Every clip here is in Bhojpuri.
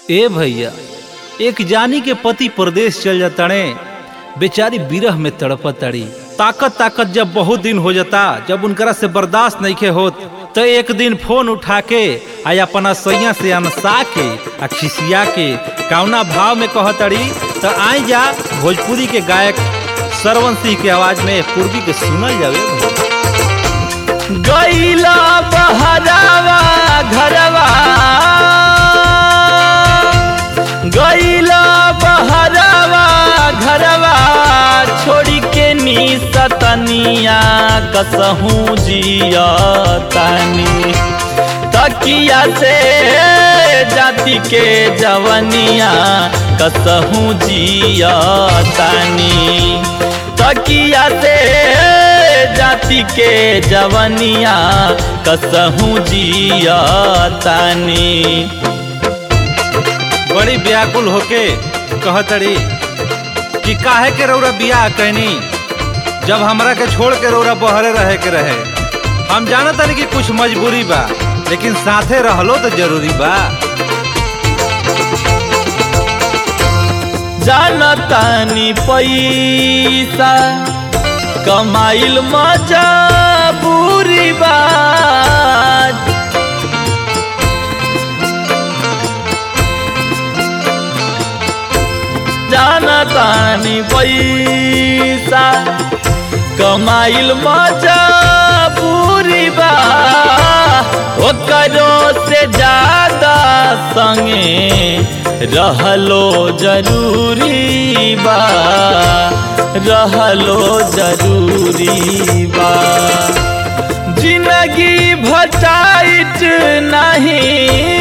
ए भैया एक जानी के पति प्रदेश चल जाताड़े बेचारी बिरह में तड़पत तड़ी ताकत ताकत जब बहुत दिन हो जाता जब उनकरा से बर्दाश्त नहीं के होत तो एक दिन फोन उठा के आ अपना सैया से अनसा के आ खिसिया के कौना भाव में कहतड़ी तो आई जा भोजपुरी के गायक सरवन सिंह के आवाज में पूर्वी के सुनल जावे गैला बहरावा घरवा गैला बहरावा घरवा छोड़ी के नी सतनिया कसहूँ जिया तानी तकिया से जाति के जवनिया कसहूँ जिया तानी तकिया से जाति के जवनिया कसहूँ जिया तानी बड़ी व्याकुल होके कहतड़ी कि काहे के रौरा बियाह कैनी जब हमरा के छोड़ के रौरा बहरे रहे के रहे हम जानत तानी कि कुछ मजबूरी बा लेकिन साथे रहलो तो जरूरी बा जानतानी पैसा कमाइल मजा बुरी बात जानतानी पैसा कमाइल मजा बुरी बा ओकरो से ज्यादा संगे रहलो जरूरी बा रहलो जरूरी बा जिंदगी भटाइट नहीं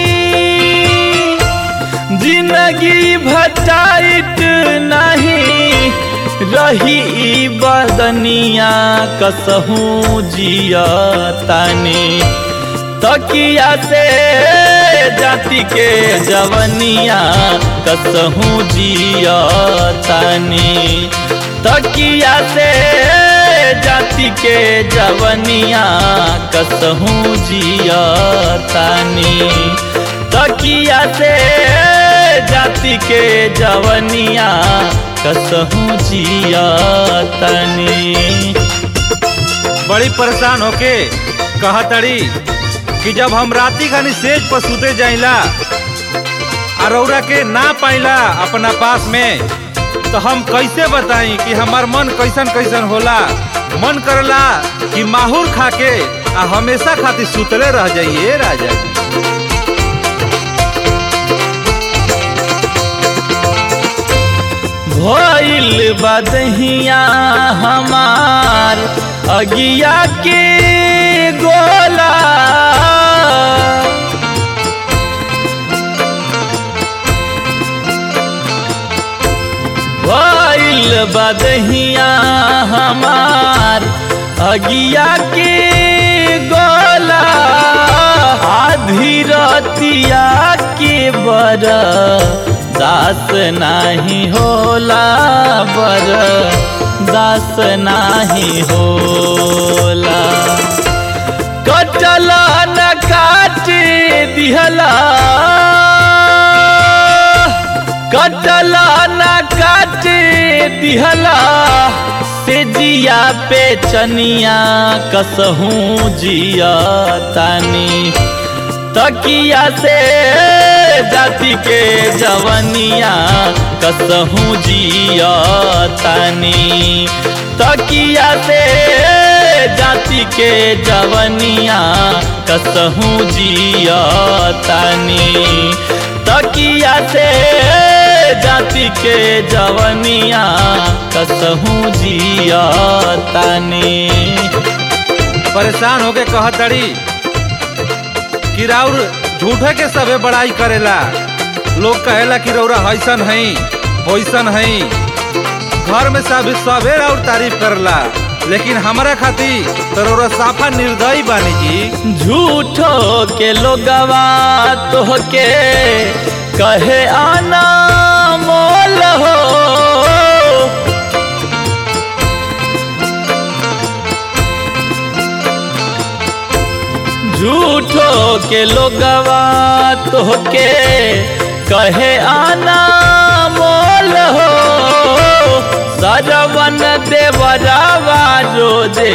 जिंदगी भटाइट नहीं रही ई बदनिया कसहूँ जिया तानी तकिया से जाति के जवनिया कसहूँ जिया तानी तकिया से जाति के जवनिया कसहूँ जिया तानी तकिया से जाति के जवनिया कसहूँ जिया तनी बड़ी परेशान होके कहतड़ी कि जब हम राती खानी सेज पर सुते जाइला आ रौरा के ना पाइला अपना पास में तो हम कैसे बताई कि हमार मन कैसन कैसन होला मन करला कि माहौर खा के आ हमेशा खातिर सुतले रह जाइए राजा भइल बदहिया हमार अगिया के गोला भइल बदहिया हमार अगिया के गोला आधी रतिया के बर दास नाही होला बर दास नाही होला कटला न काटे दिहला कटला न काटे दिहला से जिया पे चनिया कसहूँ जिया तानी तकिया से जाति के जवनिया कसहूँ जिया तानी तकिया से जाति के जवनिया कसहूँ जिया तानी तकिया से जाति के जवनिया कसहूँ जिया तानी परेशान होके कहतड़ी कि राउर झूठे के सबे बड़ाई करेला लोग कहेला कि रौरा हैसन हई वैसन हई घर में सब सबे राउर तारीफ करला लेकिन हमारा खातिर तो रौरा साफा निर्दयी बानी जी झूठो के लोगवा तो के कहे आना मोल हो झूठो के लोगवा तोहके कहे आना मोल हो सरवन देवरावा रोजे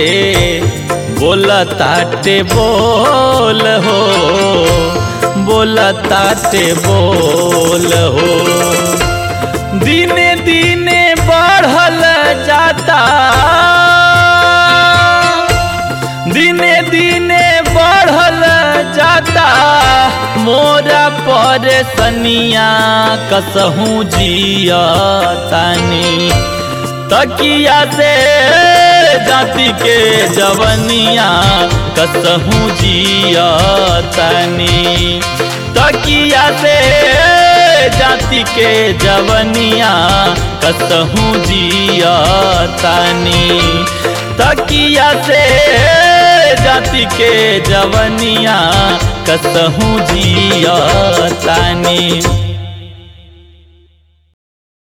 बोलताटे बोल हो बोलताटे बोल हो दिने दिने बढ़ल जाता दिने दिने बढ़ल जाता मोरा पर सनिया कसहूँ जिया तानी तकिया से जाति के जवनिया कसहूँ जिया तानी तकिया से जाति के जवनिया कसहूँ जिया तानी तकिया से जाति के जवनिया कसहूँ जिया तानी